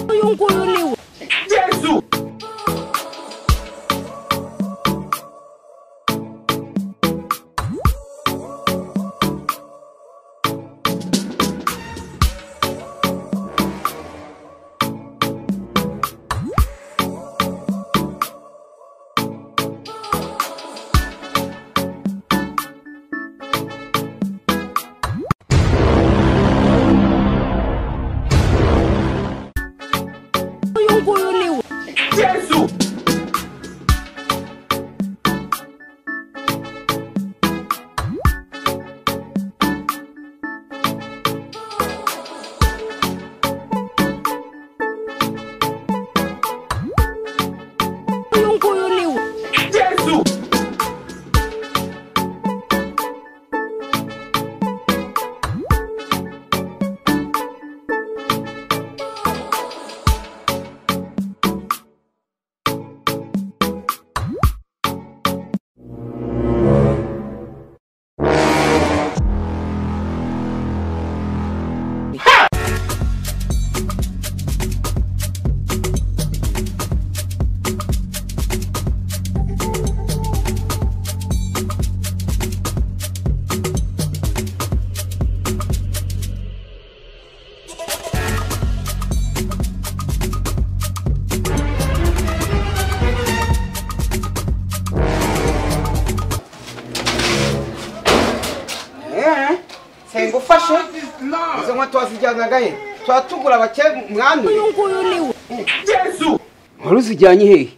kuyunguruliwa Jésù. kuyunguruliwa Jésù. kuyunguruliwa Jésù. Eh, senga ufashe izo nkweto wazijyanaga he tuba tugura bake mwami kuyunguruliwa Jésù. wari uzijyanye hehe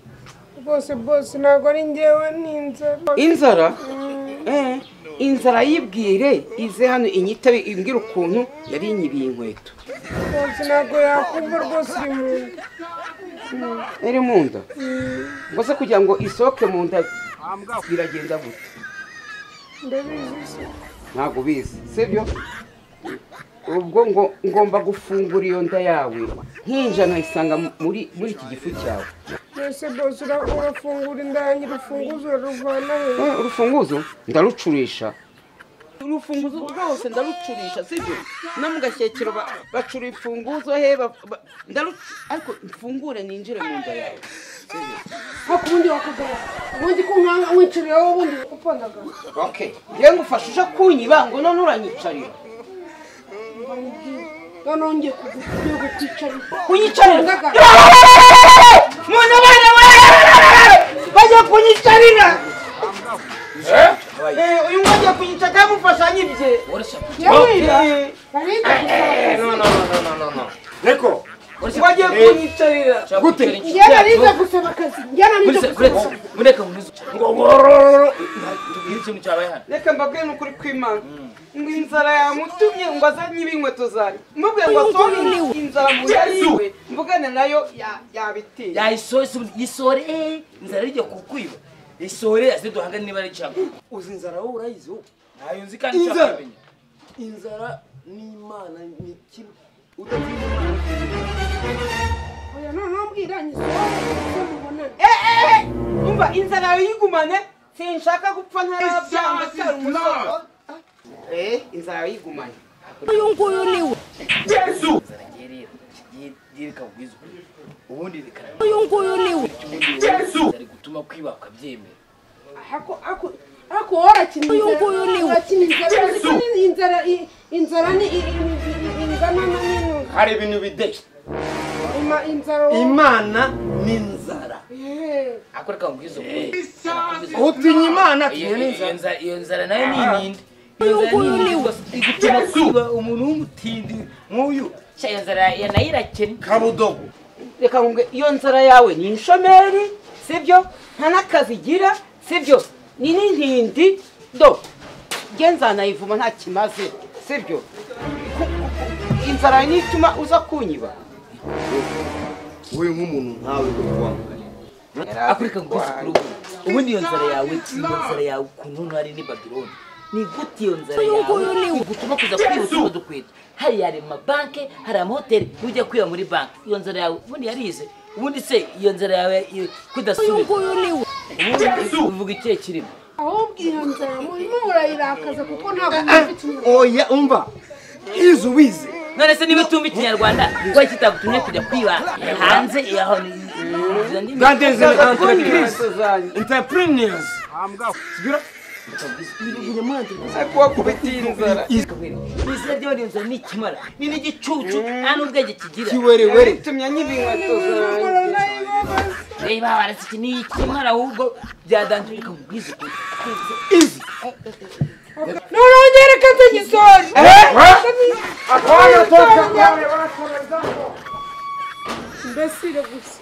rwose bose ntabwo ari njyewe ni inzara inzara Eh, inzara yibwire ize hano inyitabe imbwira ukuntu yari inyibiye inkweto bose ntabwo yakumva rwose iri mu nda iri mu nda ngo se kugira ngo isohoke mu nda biragenda gute ndabizi se ntabwo ubizi sibyo ubwo ngo ngomba gufungura iyo nda yawe nk'injana nkayisanga muri muri iki gifu cyawe mbese bose ura- urafungura inda yanjye urufunguzo uraruvana he Eh, urufunguzo ndarucurisha urufunguzo rwose ndarucurisha sibyo no mu gashyekero ba- bacura imfunguzo he ba- ba- ndarucu- ariko mfungure ninjire mu nda yawe ariko ubundi wakagara ubundi ko nkanga wicariyeho ubundi upandaga okay njyewe ngufasha uje kunyiba ngo none uranyicarira noneho ngiye kukwicarira kunyicarira Ndaga- muntu bane bajya kunyicarira Eh, uyu mwajya kunyica cyamufasha nyibye Eh, Niko, wagiye kunyicarira gute? njyewe nize gusaba akazi njyewe nize gusaba akazi Ngo ngorororo. Iri kintu cyabaye hano. reka mbabwire n'ukuri kw'imana ngo inzara yamutumye ngo azanye ibinkweto zanjye mubwire ngo asohore inzara mu nda yiwe mvugane nayo ya- yabitiye Yayisore yisore eh inzara ijya kukwiba. Isore aze duhangane niba ari cyago. uzi inzara wowe urayizi wowe Nayo nzi kandi cyakabenya. inzara n'imana ni kimwe oya noneho mbwira nyisohora kuko mubonane umva inzara yawe yigumane sinshaka gupfa ntarabyanga cyari umusore eh inzara yawe yigumane kuyunguruliwa Jésù. Ngiye rero, ngiye ngiye bikakugwiza ukuri. Ubundi bikara- kuyunguruliwa Jésù. Ari gutuma kwiba ukabyemera. Ako- ako- ako warakina Uyunguruliwe. inzara urakina inzara Yesu. uziko ni inzara i- inzara ni i- i- i- i- ingana na nini Hari ibintu bideshya. Ima- inzara wo- imana ni inzara Eh, Ariko reka nkubwize ukuri. utinya imana Iyo atinya iyo n'inzara nzara iyo nzara nayo ni inindi. Iyo nzara ni inindi rwose. Igutuma kwiba umuntu w'umutindi nk'uyu. Cya iyo nzara ya nayo irakennye. kabudogo reka nkumve iyo nzara yawe ni inshomeri sibyo nta n'akazi igira sibyo ni n'intindi do njye nzanayivuma nta kimaze sibyo Ku- ku- ku- inzara yawe nituma uza kunyiba wowe nk'umuntu nkawe uri kuwambaye akureka nguzi kuri ubu ubundi iyo nzara yawe iyo nzara yawe ukuntu hano hari ni babironi ni gute iyo nzara yawe igutuma kuza kwihuta ngo dukwiye hari yari mu mabanki hari amahoteli ntujya kwiba muri banki iyo nzara yawe ubundi yarize ubundi se iyo nzara yawe iyo- kudasubira kuyunguruliwa ubundi uvuga ikihe kirimo ahubwo iyo nzara murimo murayirakaza kuko ntabwo mufite inyuma oya umva izi ubizi none se niba utumva ikinyarwanda kuba kitagutumye kujya kwiba hanze yaho ni- izo ndimi that is an entreprise Izo zanyu. entrepreneurs kubita iyi nzara izina ry'abariyo nzara ni ikimara ni n'igicucu nta n'ubwenge kigira kiwerewere Tumya n'inkweto zanjye. reba waretse iki ni ikimara ahubwo byadanjuje ikakubwiza ukuri Unaongereka kijisoni. Imbesile gusa.